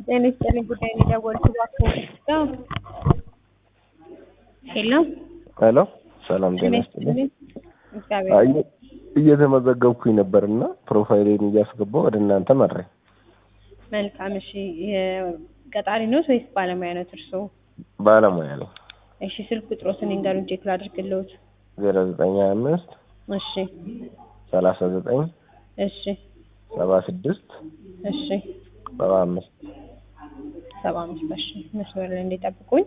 ጤና ይስጥልኝ ጉዳይ ነው የደወልኩት እባክዎ ሄሎ ሄሎ ሰላም ጤና ይስጥልኝ። እግዚአብሔር አይ እየተመዘገብኩኝ ነበር እና ፕሮፋይሌን እያስገባው ወደ እናንተ መራኝ። መልካም እሺ ቀጣሪ ነው ወይስ ባለሙያ ነው እርስዎ ባለሙያ ነኝ። እሺ ስልክ ቁጥሮትን ይንገሩኝ ቼክ ላድርግልዎት ዜሮ ዘጠኝ ሀያ አምስት እሺ ሰላሳ ዘጠኝ እሺ ሰባ ስድስት እሺ ሰባ አምስት ሰባ አምስት እሺ መስመር ላይ እንዲጠብቁኝ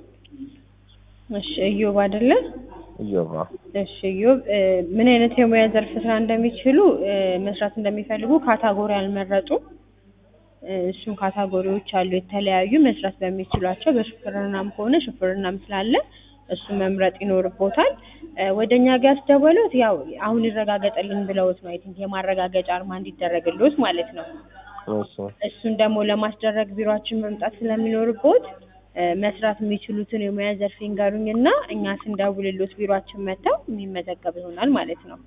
እሺ እዮብ አይደለ እዮባ እሺ እዮብ እ ምን አይነት የሙያ ዘርፍ ስራ እንደሚችሉ እ መስራት እንደሚፈልጉ ካታጎሪ አልመረጡም እ እሱም ካታጎሪዎች አሉ የተለያዩ መስራት በሚችሏቸው በሹፍርናም ከሆነ ሹፍርናም ስላለ እሱን መምረጥ ይኖርቦታል እ ወደ እኛ ጋር ያስደወሉት ያው አሁን ይረጋገጠልን ብለውት ነው አይ ቲንክ የማረጋገጫ አርማ እንዲደረግልዎት ማለት ነው እሺ እሱን ደግሞ ለማስደረግ ቢሮአችን መምጣት ስለሚኖርቦት እ መስራት የሚችሉትን የሙያ ዘርፍ ይንገሩኝና እኛ ስንደውልልዎት ቢሮአችን መጥተው የሚመዘገብ ይሆናል ማለት ነው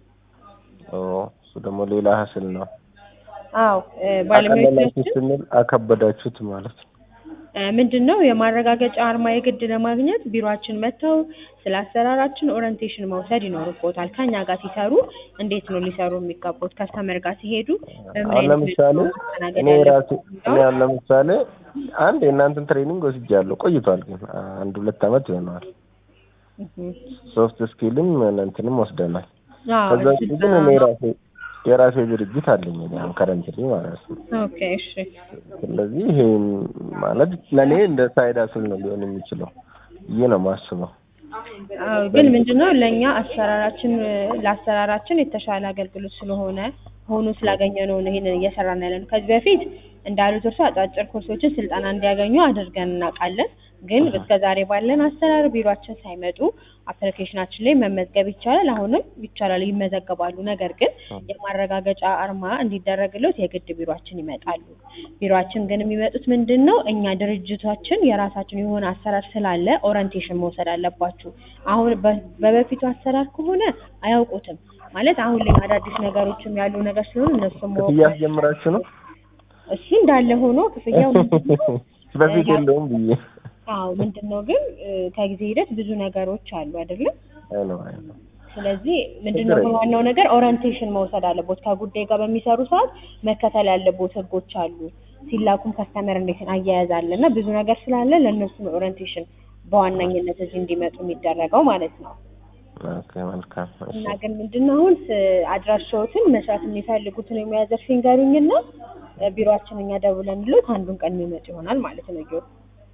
ኦ እሱ ደግሞ ሌላ ሀስል ነው። አዎ እ አቀለላችሁ ባለሙያዎቻችን ስንል አከበዳችሁት ማለት ነው። እ ምንድን ነው የማረጋገጫ አርማ የግድ ለማግኘት ቢሮአችን መጥተው ስለ አሰራራችን ኦሪንቴሽን መውሰድ ይኖርቦታል። ከኛ ጋር ሲሰሩ እንዴት ነው ሊሰሩ የሚገቡት? ከስተመር ጋር ሲሄዱ በምን አሁን አይነት ለምሳሌ መልኩ ማስተናገድ እኔ ራሴ ያለባቸው እኔ አሁን ለምሳሌ አንድ የእናንተን ትሬኒንግ ወስጃለሁ ቆይቷል፣ ግን አንድ ሁለት አመት ይሆነዋል። እህ ሶፍት ስኪልም እንትንም ወስደናል። አዎ ከዛ ውጭ ግን እኔ ስልጠና ራሴ የራሴ ድርጅት አለኝ እኔ አሁን ከረንትሊ ማለት ነው። ኦኬ እሺ ስለዚህ ይሄ ማለት ለእኔ እንደ ሳይድ አስል ነው ሊሆን የሚችለው ብዬ ነው የማስበው። አዎ ግን ምንድነው ለእኛ አሰራራችን ለአሰራራችን የተሻለ አገልግሎት ስለሆነ ሆኖ ስላገኘ ነው ይሄንን እየሰራን ያለነው። ከዚህ በፊት እንዳሉት እርሱ አጫጭር ኮርሶችን ስልጠና እንዲያገኙ አድርገን እናውቃለን። ግን እስከ ዛሬ ባለን አሰራር ቢሮአችን ሳይመጡ አፕሊኬሽናችን ላይ መመዝገብ ይቻላል። አሁንም ይቻላል፣ ይመዘገባሉ። ነገር ግን የማረጋገጫ አርማ እንዲደረግለት የግድ ቢሮአችን ይመጣሉ። ቢሮአችን ግን የሚመጡት ምንድን ነው እኛ ድርጅታችን የራሳችን የሆነ አሰራር ስላለ ኦሪንቴሽን መውሰድ አለባችሁ። አሁን በ- በበፊቱ አሰራር ከሆነ አያውቁትም ማለት አሁን ላይ አዳዲስ ነገሮችም ያሉ ነገር ስለሆነ እነሱም ማወቅ ክፍያ አስጀምራችሁ ነው? እሱ እንዳለ ሆኖ ክፍያው ምንድን ነው? በፊት ያ- የለውም ብዬ አዎ ምንድን ነው ግን እ ከጊዜ ሂደት ብዙ ነገሮች አሉ አይደለም። አይ ነው አይ ነው ስለዚህ ምንድን ነው ችግር የለም። ዋናው ነገር ኦሪንቴሽን መውሰድ አለቦት። ከጉዳይ ጋር በሚሰሩ ሰዓት መከተል ያለቦት ህጎች አሉ። ሲላኩም ከስተመር እንዴት አያያዝ አለ እና ብዙ ነገር ስላለ ለእነሱ ነው ኦሪንቴሽን በዋናኝነት እዚህ እንዲመጡ የሚደረገው ማለት ነው። ኦኬ መልካም እሺ እና ግን ምንድን ነው አሁን ስ- አድራሻዎትን መስራት የሚፈልጉትን የሙያ ዘርፍ ይንገሩኝና እ ቢሮአችን እኛ ደውለንልዎት አንዱን ቀን የሚመጡ ይሆናል ማለት ነው። ጊዮርጊስ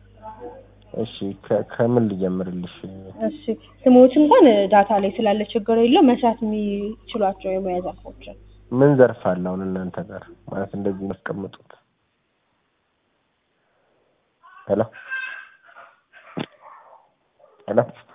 እሺ ከ- ከምን ልጀምርልሽ? እሺ ስሞች እንኳን እ ዳታ ላይ ስላለ ችግር የለው መስራት የሚችሏቸው የሙያ ዘርፎችን ምን ዘርፍ አለ አሁን እናንተ ጋር ማለት እንደዚህ ያስቀምጡት? ሄሎ ሄሎ